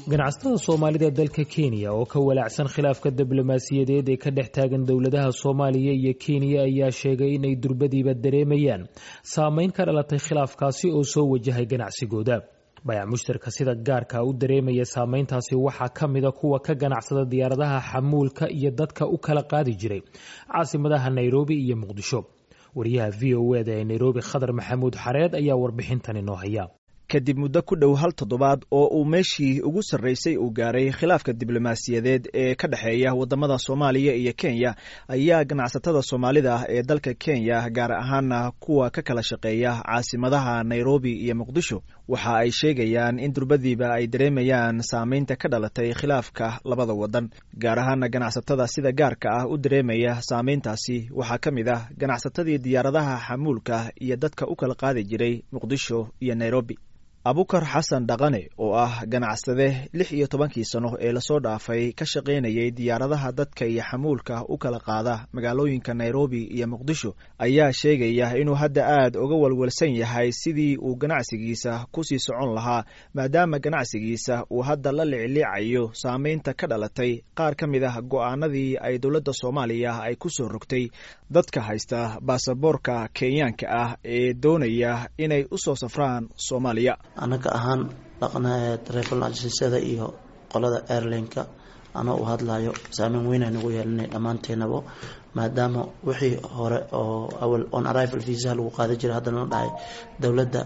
ganacsatada soomaalida dalka kenya oo ka walaacsan khilaafka diblomaasiyadeed ee ka dhex taagan dowladaha soomaaliya iyo kenya ayaa sheegay inay durbadiiba dareemayaan saameyn ka dhalatay khilaafkaasi oo soo wajahay ganacsigooda bayac mushtarka sida gaarka u dareemaya saameyntaasi waxaa ka mida kuwa ka ganacsada diyaaradaha xamuulka iyo dadka u kala qaadi jiray caasimadaha nairobi iyo muqdisho wariyaha v o eda ee nairobi khadar maxamuud xareed ayaa warbixintan inoo haya kadib muddo ku dhow hal toddobaad oo uu meeshii ugu sarraysay uu gaaray khilaafka diblomaasiyadeed ee ka dhexeeya waddamada soomaaliya iyo kenya ayaa ganacsatada soomaalida ah ee dalka kenya gaar ahaana kuwa ka kala shaqeeya caasimadaha nairobi iyo muqdisho waxa ay sheegayaan in durbadiiba ay dareemayaan saameynta ka dhalatay khilaafka labada waddan gaar ahaana ganacsatada sida gaarka ah u dareemaya saameyntaasi waxaa ka mid ah ganacsatadii diyaaradaha xamuulka iyo dadka u kala qaadi jiray muqdisho iyo nairobi abukar xasan dhaqane oo ah ganacsade lix iyo tobankii sano ee lasoo dhaafay ka shaqaynayay diyaaradaha dadka iyo xamuulka u kala qaada magaalooyinka nairobi iyo muqdisho ayaa sheegaya inuu hadda aad uga walwalsan yahay sidii uu ganacsigiisa kusii socon lahaa maadaama ganacsigiisa uu hadda la licliicayo saameynta ka dhalatay qaar ka mid ah go'aanadii ay dowladda soomaaliya ay ku soo rogtay dadka haysta baasaboorka kenyaanka ah ee doonaya inay u soo safraan soomaaliya anaga ahaan dhaqna travel agencada iyo qolada airlineka ana u hadlayo saameyn weynaa nagu yeelanay dhammaanteenabo maadaama wixii hore oo awal on arrival visa lagu qaada jiray haddana la dhahay dowladda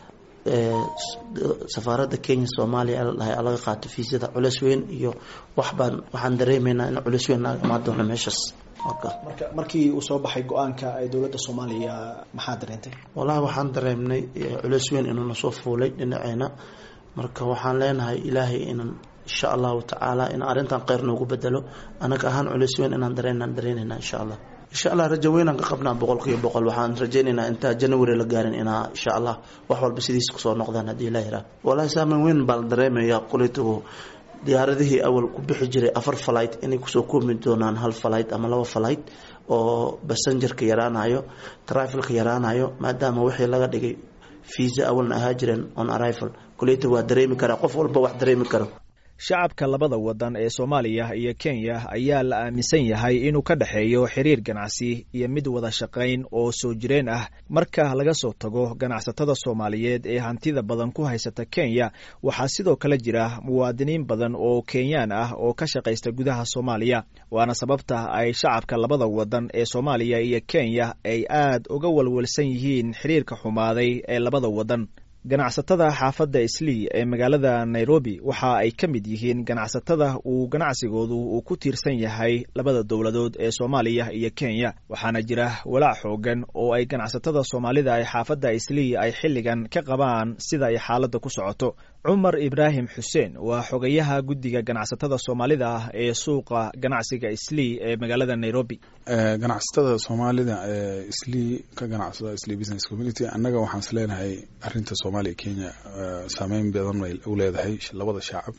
safaaradda kenya soomaaliya la dhahay laga qaato fiisada culeys weyn iyo waxbaan waxaan dareemeynaa in culeys weyn naga imaan doono meeshaas marka markii uu soo baxay go-aanka ay dowladda soomaaliya maxaa dareentay wallahi waxaan dareemnay culeys weyn inuu nasoo fuulay dhinaceena marka waxaan leenahay ilaahay inan insha allahu tacaala in arrintan kheyr noogu bedelo anaga ahaan culeys weyn inaan dareenaan dareynayna insha allah insha allah rajo weynaan ka qabnaa boqolkiiba boqol waxaan rajaynaynaa intaa january la gaarin inaa insha allah wax walba sidiisa kusoo noqdaan haddii ilah yiraa wallahi saameyn weyn baa la dareemaya kuleytagu diyaaradihii awal ku bixi jiray afar falight inay kusoo koomi doonaan hal falight ama laba falight oo basengerka yaraanayo trifalka yaraanayo maadaama wixii laga dhigay visa awalna ahaa jireen on arrival kuleyta waa dareemi karaa qof walba wax dareemi karo shacabka labada waddan ee soomaaliya iyo kenya ayaa la aaminsan yahay inuu ka dhexeeyo xiriir ganacsi iyo mid wada shaqayn oo soo jireen ah marka laga soo tago ganacsatada soomaaliyeed ee hantida badan ku haysata kenya waxaa sidoo kale jira muwaadiniin badan oo kenyaan ah oo ka shaqaysta gudaha soomaaliya waana sababta ay shacabka labada waddan ee soomaaliya iyo kenya ay aad uga walwalsan yihiin xiriirka xumaaday ee labada waddan ganacsatada xaafadda islii ee magaalada nairobi waxa ay ka mid yihiin ganacsatada uu ganacsigoodu uu ku tiirsan yahay labada dowladood ee soomaaliya iyo kenya waxaana jira walaac xoogan oo ay ganacsatada soomaalida ee xaafadda islii ay xilligan ka qabaan sida ay xaaladda ku socoto cumar ibraahim xuseen waa xogayaha guddiga ganacsatada soomaalida ah ee suuqa ganacsiga islii ee magaalada nairobi ganacsatada soomaalida ee islii ka ganacsada islii business community annaga waxaan is leenahay arinta soomaaliya kenya saameyn badan bay u leedahay labada shacab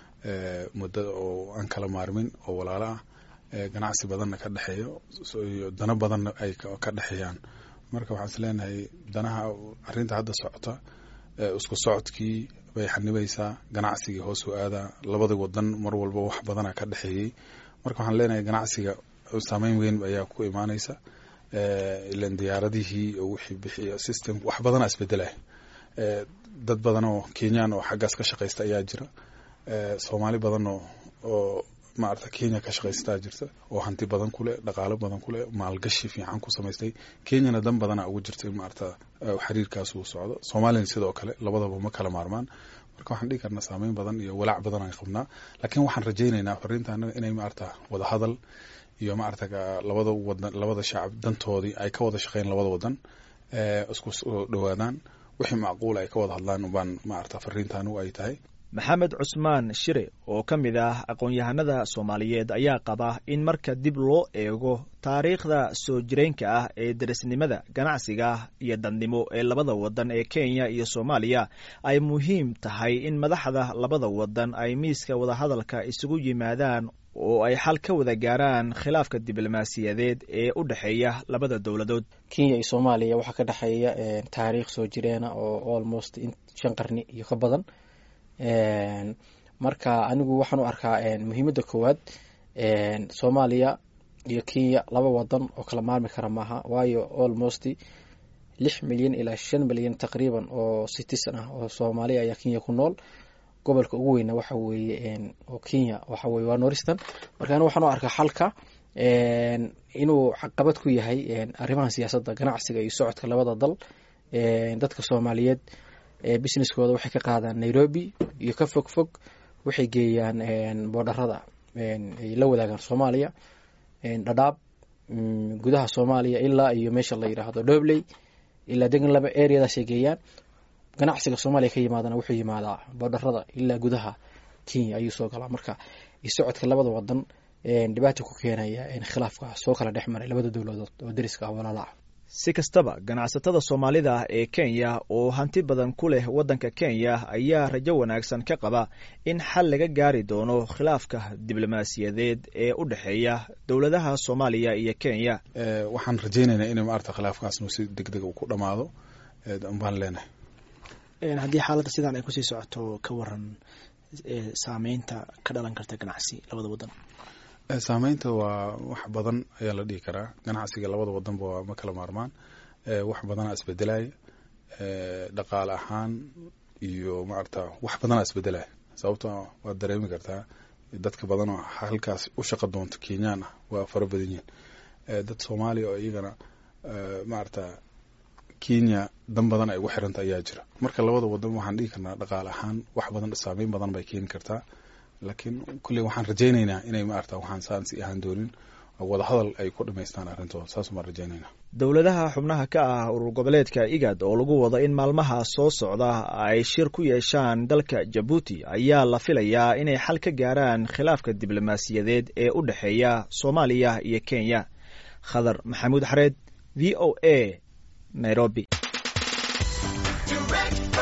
muddo oo aan kala maarmin oo walaalo ah ganacsi badanna ka dhexeeyo iyo dano badanna ay ka dhexeeyaan marka waxaan is leenahay danaha arinta hadda socota isku socodkii bay xanibaysaa ganacsigii hoos u aadaa labada wadan mar walba wax badana ka dhexeeyey marka waxaan leenahay ganacsiga saameyn weyn ayaa ku imaaneysa ilan diyaaradihii wixii bixiya system wax badana isbedelah dad badan oo kenyaan oo xaggaas ka shaqaysta ayaa jira soomaali badan oo oo maarata kenya ka shaqaystaa jirta oo hanti badan kuleh dhaqaalo badan kuleh maalgashi fiican ku samaystay kenyana dan badana ugu jirta in maarata xiriirkaas uu socdo soomaaliyana sidoo kale labadaba ma kala maarmaan marka waxaan dhigi karnaa saameyn badan iyo walaac badan aan qabnaa laakiin waxaan rajaynaynaa fariinta anaga inay maarata wada hadal iyo maarata labada wadan labada shacab dantoodii ay ka wada shaqeyn labada wadan isku soo dhawaadaan wixii macquul ay ka wada hadlaan ubaan maarata fariintaanu ay tahay maxamed cusmaan shire oo ka mid ah aqoon-yahanada soomaaliyeed ayaa qaba in marka dib loo eego taariikhda soo jireenka ah ee darisnimada ganacsiga iyo dadnimo ee labada wadan ee kenya iyo soomaaliya ay muhiim tahay in madaxda labada wadan ay miiska wadahadalka isugu yimaadaan oo ay xal ka wada gaaraan khilaafka diblomaasiyadeed ee u dhexeeya labada dowladood kenya iyo soomaaliya waxaa ka dhexeeya taariikh soo jireena oo almost shan qarni iyo ka badan marka anigu waxaan u arkaa muhiimadda koowaad soomaaliya iyo kenya laba wadan oo kala maarmi kara maaha waayo almost lix milyan ilaa shan milyan taqriiban oo citizen ah oo soomaaliya ayaa kenya ku nool gobolka ugu weyna waxa weeye oo kenya waxa weye waa noristan marka anigu waxaan u arkaa xalka inuu caqabad ku yahay arrimaha siyaasadda ganacsiga iyo socodka labada dal dadka soomaaliyeed businesskooda waxay ka qaadaan nairobi iyo ka fog fog waxay geeyaan boodharada ay la wadaagaan soomaaliya dhadhaab gudaha soomaaliya ilaa iyo meesha la yidhaahdo dobley ilaa degan laba areadaasay geeyaan ganacsiga soomaaliya ka yimaadana wuxuu yimaadaa boodharada ilaa gudaha kenya ayuu soo galaa marka socodka labada wadan dhibaata ku keenaya khilaafka soo kala dhex maray labada dowladood oo dariska ah walaala ah si kastaba ganacsatada soomaalida ah ee kenya oo hanti badan ku leh waddanka kenya ayaa rajo wanaagsan ka qaba in xal laga gaari doono khilaafka diblomaasiyadeed ee u dhexeeya dowladaha soomaaliya iyo kenya waxaan rajaynaynaa in maarata khilaafkaasnu si deg deg ku dhamaado baan leenahay haddii xaaladda sidaan ay kusii socoto ka waran saameynta ka dhalan karta ganacsi labada wadan saameynta waa wax badan ayaa la dhihi karaa ganacsiga labada wadanba waa ma kala maarmaan wax badanaa isbedelaya dhaqaale ahaan iyo maarata wax badanaa isbedelaya sababto waad dareemi kartaa dadka badan oo halkaas u shaqa doonto kenyaan ah waa fara badan yihin dad soomaaliya oo iyagana maarata kenya dan badan ay ugu xiranta ayaa jira marka labada wadan waxaan dhihi karnaa dhaqaale ahaan wax badan saameyn badan bay keeni kartaa laakiin kulley waxaan rajaynaynaa inay maarata waxaan saansi ahaan doonin wadahadal ay ku dhamaystaan arrintooda saas baan rajaynaynaa dowladaha xubnaha ka ah urur goboleedka igad oo lagu wado in maalmaha soo socda ay shir ku yeeshaan dalka jabuuti ayaa la filayaa inay xal ka gaaraan khilaafka diblomaasiyadeed ee u dhexeeya soomaaliya iyo kenya khadar maxamuud xareed v o a nairobi